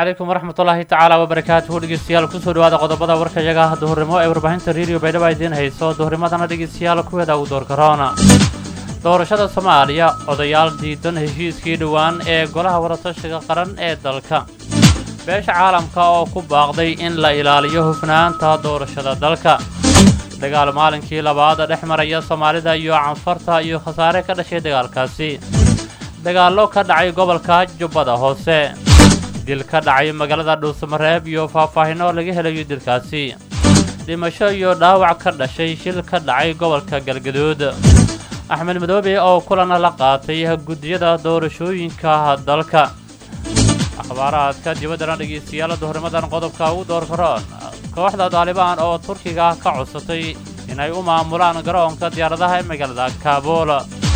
calaykum waraxmatullaahi tacaala wabarakaatuhu dhegeystayaal kusoo dhawaada qodobada warkayaga duhurnimo ee warbaahinta rediyo baydhabo idiin hayso duhurnimadana dhegeystayaal kuweeda uu door karoona doorashada soomaaliya odayaal diidan heshiiskii dhowaan ee golaha wadatashiga qaran ee dalka beesha caalamka oo ku baaqday in la ilaaliyo hufnaanta doorashada dalka dagaal maalinkii labaad dhex maraya soomaalida iyo canfarta iyo khasaare ka dhashay dagaalkaasi dagaallo ka dhacay gobolka jubbada hoose dil ka dhacay magaalada dhuusamareeb iyo faahfaahinno laga helayo dilkaasi dhimasho iyo dhaawac ka dhashay shil ka dhacay gobolka galgaduud axmed madoobe oo kulana la qaatay guddiyada doorashooyinka dalka akhbaaraadka dibaddana dhegeystayaal duhurnimadan qodobka ugu door karoon kooxda daalibaan oo turkiga ka codsatay inay u maamulaan garoonka diyaaradaha ee magaalada kaabul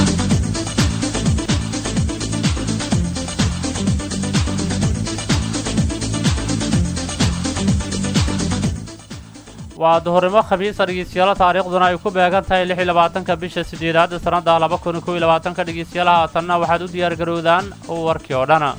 waa duhurnimo khamiisa dhegeystayaal taariikhduna ay ku beegan tahay lix iyo labaatanka bisha sideedaad sannadda laba kun kow iyo labaatanka dhegeystayaal haatanna waxaad u diyaar garowdaan warkii oo dhan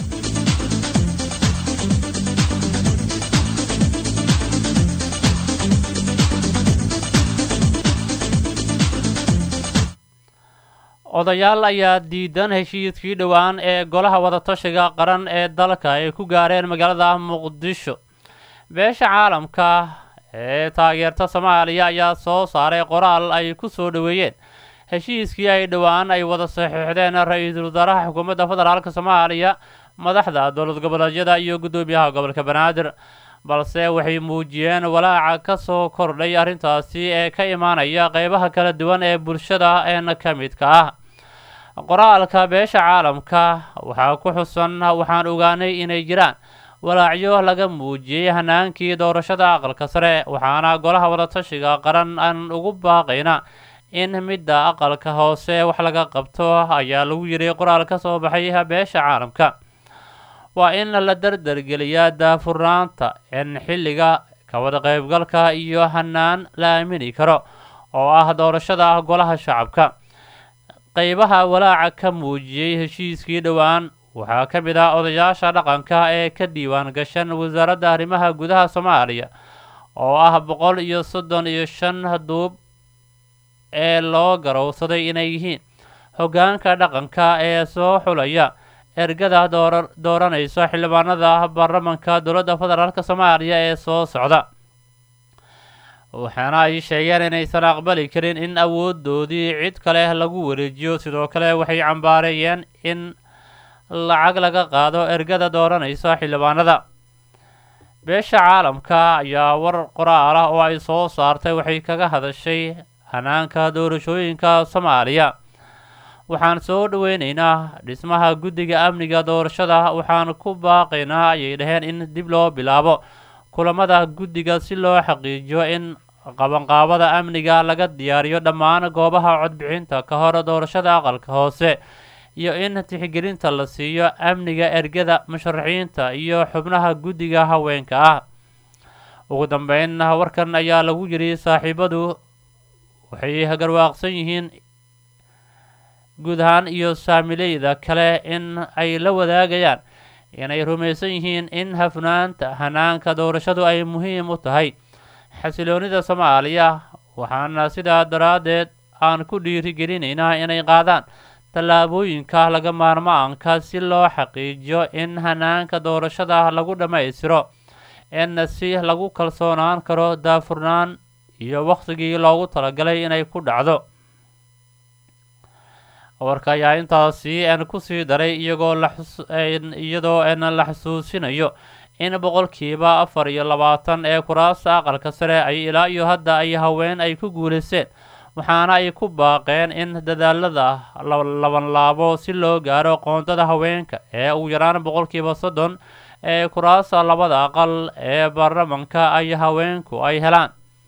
odayaal ayaa diidan heshiiskii dhowaan ee golaha wadatashiga qaran ee dalka ay ku gaareen magaalada muqdisho beesha caalamka ee taageerta soomaaliya ayaa soo saaray qoraal ay ku soo dhoweeyeen heshiiskii ay dhowaan ay wada saxiixdeen ra-iisul wasaaraha xukuumadda federaalk soomaaliya madaxda dowlad goboleedyada iyo guddoomiyaha gobolka banaadir balse waxay muujiyeen walaaca ka soo kordhay arrintaasi ee ka imaanaya qeybaha kala duwan ee bulshada een ka midka ah qoraalka beesha caalamka waxaa ku xusan waxaan ogaanay inay jiraan walaacyo laga muujiyey hanaankii doorashada aqalka sare waxaana golaha wadatashiga qaran aan ugu baaqayna in midda aqalka hoose wax laga qabto ayaa lagu yidhi qoraal ka soo baxay beesha caalamka waa in la dardargeliyaa daafurnaanta in xilliga ka wada qaybgalka iyo hanaan la aamini karo oo ah doorashada golaha shacabka qeybaha walaaca ka muujiyey heshiiskii dhowaan waxaa ka mid ah odayaasha dhaqanka ee ka diiwaan gashan wasaaradda arrimaha gudaha soomaaliya oo ah boqol iyo soddon iyo shan duub ee loo garowsaday inay yihiin hoggaanka dhaqanka ee soo xulaya ergada doora dooranaysa xildhibaanada baarlamanka dowladda federaalk soomaaliya ee soo socda waxaana ay sheegeen inaysan aqbali karin in awoodoodii cid kale lagu wareejiyo sidoo kale waxay cambaareeyeen in lacag laga qaado ergada dooranaysa xildhibaanada beesha caalamka ayaa war qoraal ah oo ay soo saartay waxay kaga hadashay hanaanka doorashooyinka soomaaliya waxaan soo dhoweynaynaa dhismaha guddiga amniga doorashada waxaan ku baaqaynaa ayay dhaheen in dib loo bilaabo kulamada guddiga si loo xaqiijiyo in qabanqaabada amniga laga diyaariyo dhammaan goobaha codbixinta ka hor doorashada aqalka hoose iyo in tixgelinta la siiyo amniga ergada musharaxiinta iyo xubnaha guddiga haweenka ah ugu dambeyn warkan ayaa lagu yidhi saaxiibadu waxay garwaaqsan yihiin guud ahaan iyo saamileyda kale in ay la wadaagayaan inay rumaysan yihiin in hafnaanta hanaanka doorashadu ay muhiim u tahay xasiloonida soomaaliya waxaana sidaa daraaddeed aan ku dhiirigelinaynaa inay qaadaan tallaabooyinka laga maarmaanka si loo xaqiijiyo in hanaanka doorashada lagu dhammaystiro in si lagu kalsoonaan karo daafurnaan iyo wakhtigii loogu talagalay inay ku dhacdo warka ayaa intaasi n kusii daray iyagoo iyadoo n la xusuusinayo in boqolkiiba afar iyo labaatan ee kuraasta aqalka sare ay ilaa iyo hadda ay haween ay ku guulaysteen waxaana ay ku baaqeen in dadaalada labanlaabo si loo gaaro qoondada haweenka ee ugu yaraan boqolkiiba soddon ee kuraasta labada aqal ee baarlamanka ay haweenku ay helaan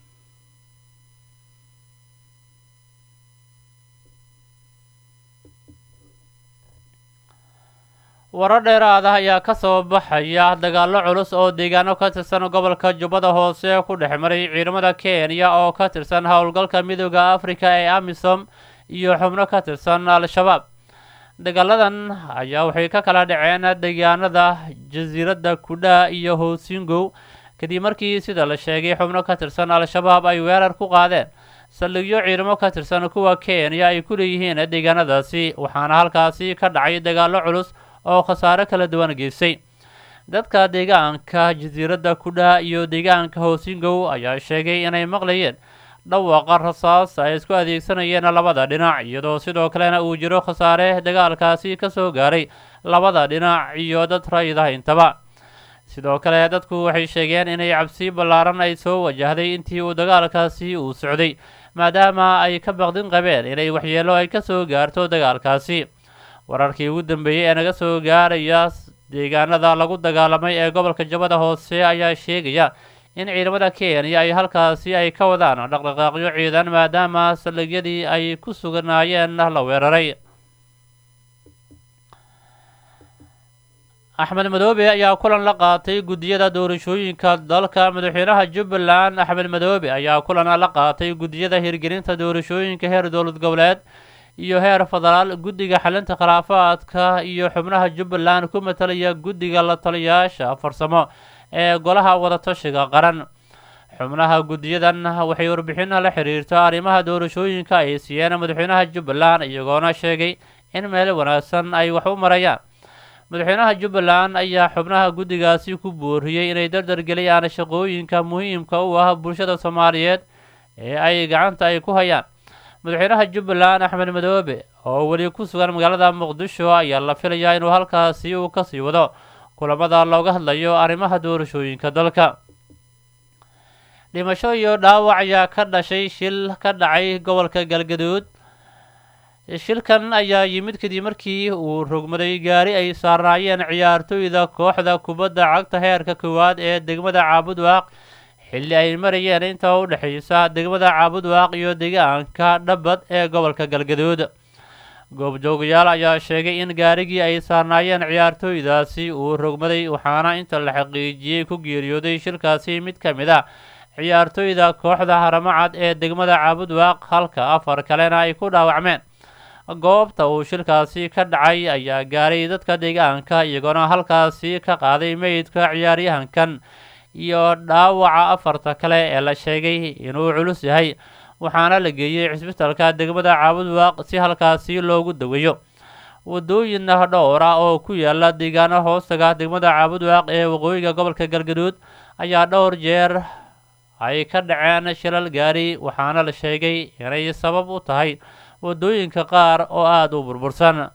warar dheeraad ah ayaa ka soo baxaya dagaallo culus oo deegaano ka tirsan gobolka jubbada hoose ku dhex maray ciidamada kenya oo ka tirsan howlgalka midooda afrika ee amisom iyo xubno ka tirsan al-shabaab dagaaladan ayaa waxay ka kala dhaceen deegaanada jasiiradda kudha iyo hoosingow kadib markii sida la sheegay xubno ka tirsan al-shabaab ay weerar ku qaadeen saldhigyo ciidamo ka tirsan kuwa kenya ay ku leeyihiin deegaanadaasi waxaana halkaasi ka dhacay dagaallo culus oo khasaare kala duwan geystay dadka deegaanka jasiiradda kudha iyo deegaanka hoosingow ayaa sheegay inay maqlayeen dhawaaqa rasaas ay isku adeegsanayeen labada dhinac iyadoo sidoo kalena uu jiro khasaare dagaalkaasi ka soo gaaray labada dhinac iyo dad rayida intaba sidoo kale dadku waxay sheegeen inay cabsi ballaaran ay soo wajahday intii uu dagaalkaasi uu socday maadaama ay ka baqdin qabeen inay waxyeelo ay ka soo gaarto dagaalkaasi wararkii ugu dambeeyey ee naga soo gaaraya deegaanada lagu dagaalamay ee gobolka jabada hoose ayaa sheegaya in ciidamada kenya ay halkaasi ay ka wadaan dhaqdhaqaaqyo ciidan maadaama saldhigyadii ay ku suganaayeen la weeraray axmed madoobe ayaa kulan la qaatay guddiyada doorashooyinka dalka madaxweynaha jubbaland axmed madoobe ayaa kulan la qaatay guddiyada hirgelinta doorashooyinka heer dowlad goboleed iyo heer federaal guddiga xalinta khilaafaadka iyo xubnaha jubbaland ku matalaya guddiga la taliyaasha farsamo ee golaha wadatashiga qaran xubnaha guddiyadan waxay warbixin la xiriirta arrimaha doorashooyinka ay siiyeen madaxweynaha jubbaland iyagoona sheegay in meel wanaagsan ay wax u marayaan madaxweynaha jubbaland ayaa xubnaha guddigaasi ku booriyey inay dardargeliyaan shaqooyinka muhiimka u ah bulshada soomaaliyeed ee ay gacanta ay ku hayaan madaxweynaha jubbaland axmed madoobe oo weli ku sugan magaalada muqdisho ayaa la filayaa inuu halkaasi uu kasii wado kulamada looga hadlayo arrimaha doorashooyinka dalka dhimasho iyo dhaawac ayaa ka dhashay shil ka dhacay gobolka galgaduud shilkan ayaa yimid kadib markii uu rogmaday gaari ay saarnaayeen ciyaartooyda kooxda kubadda cagta heerka koowaad ee degmada caabudwaaq xilli ay marayeen inta u dhexaysa degmada caabudwaaq iyo deegaanka dhabad ee gobolka galgaduud goobjoogayaal ayaa sheegay in gaarigii ay saarnaayeen ciyaartooydaasi uu rogmaday waxaana inta la xaqiijiyey ku geeriyooday shilkaasi mid ka mid ah ciyaartooyda kooxda haramacad ee degmada caabudwaaq halka afar kalena ay ku dhaawacmeen goobta uu shilkaasi ka dhacay ayaa gaaray dadka deegaanka iyagoona halkaasi ka qaaday meydka ciyaaryahankan iyo dhaawaca afarta kale ee la sheegay inuu culus yahay waxaana la geeyey cisbitalka degmada caabudwaaq si halkaasi loogu daweeyo wadooyin dhowr ah oo ku yaala deegaano hoostaga degmada caabudwaaq ee waqooyiga gobolka galgaduud ayaa dhowr jeer ay ka dhaceen shilal gaari waxaana la sheegay inay sabab u tahay wadooyinka qaar oo aada u burbursan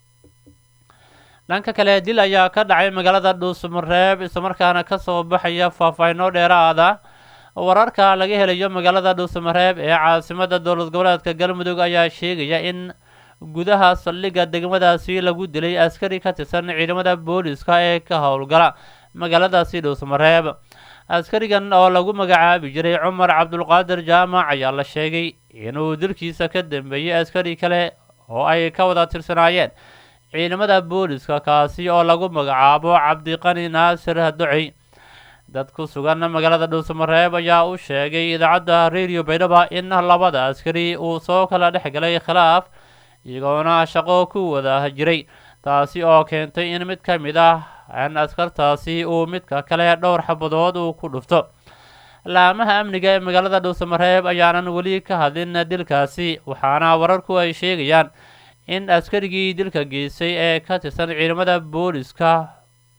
dhanka kale dil ayaa ka dhacay magaalada dhuusmareeb islamarkaana kasoo baxaya faahfaahino dheeraada wararka laga helayo magaalada dhuusamareeb ee caasimada dowlad goboleedka galmudug ayaa sheegaya in gudaha saldhigga degmadaasi lagu dilay askari ka tirsan ciidamada booliska ee ka howlgala magaaladaasi dhuusamareeb askarigan oo lagu magacaabi jiray cumar cabdulqaadir jaamac ayaa la sheegay inuu dilkiisa ka dambeeyey askari kale oo ay ka wada tirsanaayeen ciidamada booliska kaasi oo lagu magacaabo cabdiqani naasir ducey dad ku sugan magaalada dhuusamareeb ayaa u sheegay idaacadda radio baydhaba in labada askari uu soo kala dhex galay khilaaf iyagoona shaqo ku wada jiray taasi oo keentay in mid ka mid ah an askartaasi uu midka kale dhowr xabadood uu ku dhufto laamaha amniga ee magaalada dhuusamareeb ayaanan weli ka hadlin dilkaasi waxaana wararku ay sheegayaan in askarigii dilka geystay ee ka tirsan ciidamada booliska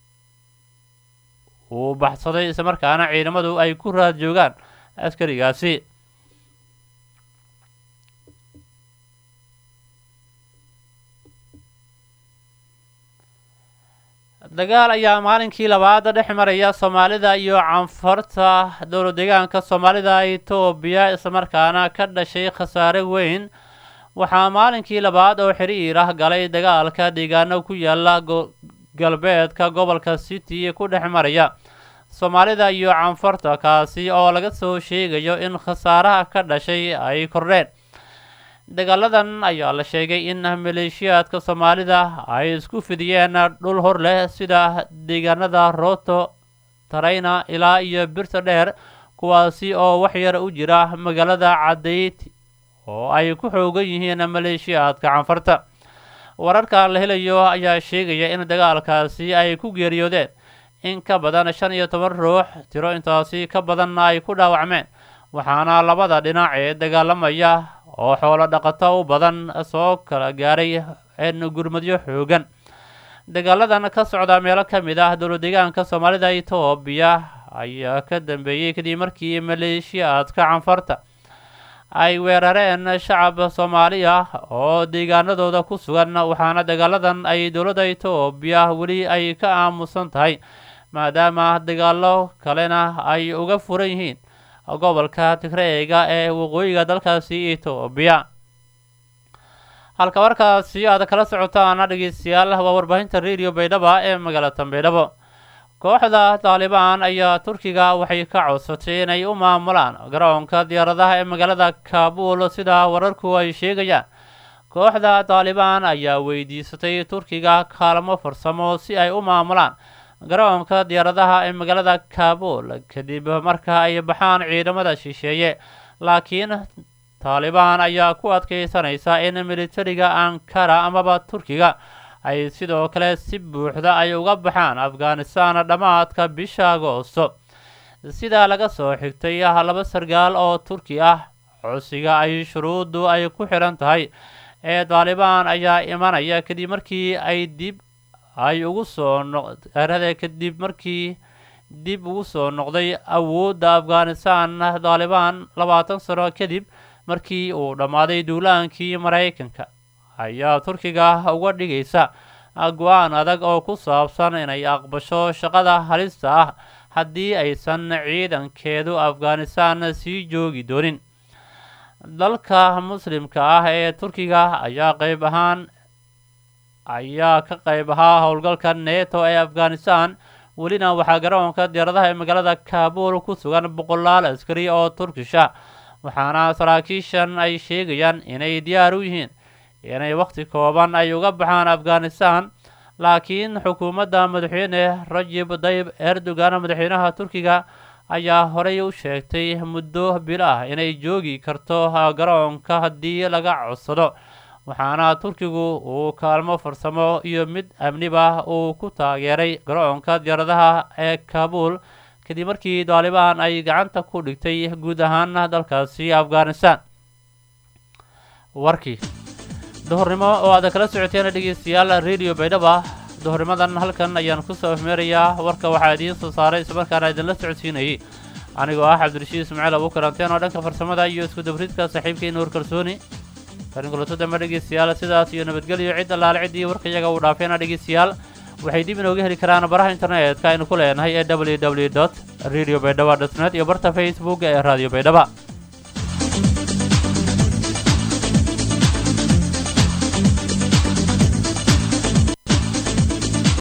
uu baxsaday islamarkaana ciidamadu ay ku raad joogaan askarigaasi dagaal ayaa maalinkii labaad dhex maraya soomaalida iyo canfarta dowlad deegaanka soomaalida etoobiya islamarkaana ka dhashay khasaare weyn waxaa maalinkii labaad oo xiriir ah galay dagaalka deegaano ku yaala galbeedka gobolka city ku dhex maraya soomaalida iyo canfarta kaasi oo laga soo sheegayo in khasaaraha ka dhashay ay kordheen dagaaladan ayaa la sheegay in maleeshiyaadka soomaalida ay isku fidiyeen dhul hor leh sida deegaanada rooto tarayna ilaa iyo birta dheer kuwaasi oo waxyar u jira magaalada cadayd oo ay ku xoogan yihiin maleeshiyaadka canfarta wararka la helayo ayaa sheegaya in dagaalkaasi ay ku geeriyoodeen in ka badan shan iyo toban ruux tiro intaasi ka badanna ay ku dhaawacmeen waxaana labada dhinac ee dagaalamaya oo xoolo dhaqato u badan soo kala gaaray gurmadyo xoogan dagaaladan ka socda meelo ka mid ah dowla deegaanka soomaalida etoobiya ayaa ka dambeeyey kadib markii maleeshiyaadka canfarta ay weerareen shacab soomaali ah oo deegaanadooda ku sugan waxaana dagaaladan ay dowladda etoobiya weli ay ka aamusan tahay maadaama dagaalo kalena ay uga furan yihiin gobolka tigreega ee waqooyiga dalkaasi etoobiya halka markaasi aad kala socotaan dhegeystayaal waa warbaahinta radio baydhaba ee magaalada baydhabo kooxda taalibaan ayaa turkiga waxay ka codsatay inay u maamulaan garoonka diyaaradaha ee magaalada kaabul sida wararku ay sheegayaan kooxda taalibaan ayaa weydiisatay turkiga kaalmo farsamo si ay u maamulaan garoonka diyaaradaha ee magaalada kaabul kadib marka ay baxaan ciidamada shisheeye laakiin taalibaan ayaa ku adkeysanaysa in militariga ankara amaba turkiga ay sidoo kale si buuxda ay uga baxaan afghanistan dhammaadka bisha agoosto sidaa laga soo xigtay laba sargaal oo turki ah codsiga ay shuruuddu ay ku xidhan tahay ee taalibaan ayaa imanaya kadib markii ay dib ay ugu soo noqrade kadib markii dib ugu soo noqday awoodda afghanistan taalibaan labaatan sano kadib markii uu dhammaaday duulaankii maraykanka ayaa turkiga uga dhigaysa go-aan adag oo ku saabsan inay aqbasho shaqada halista ah haddii aysan ciidankeedu afghanistan sii joogi doonin dalka muslimka ah ee turkiga ayaa qayb ahaan ayaa ka qayb ahaa howlgalka neto ee afghanistan welina waxaa garoonka diyaaradaha ee magaalada kaabul ku sugan boqolaal askari oo turkisha waxaana saraakiishan ay sheegayaan inay diyaar u yihiin inay wakhti kooban ay uga baxaan afghanistan laakiin xukuumadda madaxweyne rajib dayib erdogan madaxweynaha turkiga ayaa horey u sheegtay muddo bil ah inay joogi karto garoonka haddii laga codsado waxaana turkigu uu kaalmo farsamo iyo mid amniba uu ku taageeray garoonka diyaaradaha ee kaabul kadib markii taalibaan ay gacanta ku dhigtay guud ahaan dalkaasi afghanistan warkii duhurnimo oo aad kala socoteen dhegeystayaal radio baydhaba duhurnimadan halkan ayaan kusoo afmeerayaa warka waxaa idiin soo saaray islamarkaana idinla socodsiinayay anigoo ah cabdirashiid ismaaciil abu karanteen oo dhanka farsamada iyo isku dabridka saaxiibkii nuur kalsooni karinkuleto dambe dhegeystayaal sidaas iyo nabadgelyo cid allaale ciddii warkayaga uu dhaafeena dhegeystayaal waxay dib inooga heli karaan baraha internetka aynu ku leenahay ee w w dot radio baydhaba dot net iyo barta facebook ee radio baydhaba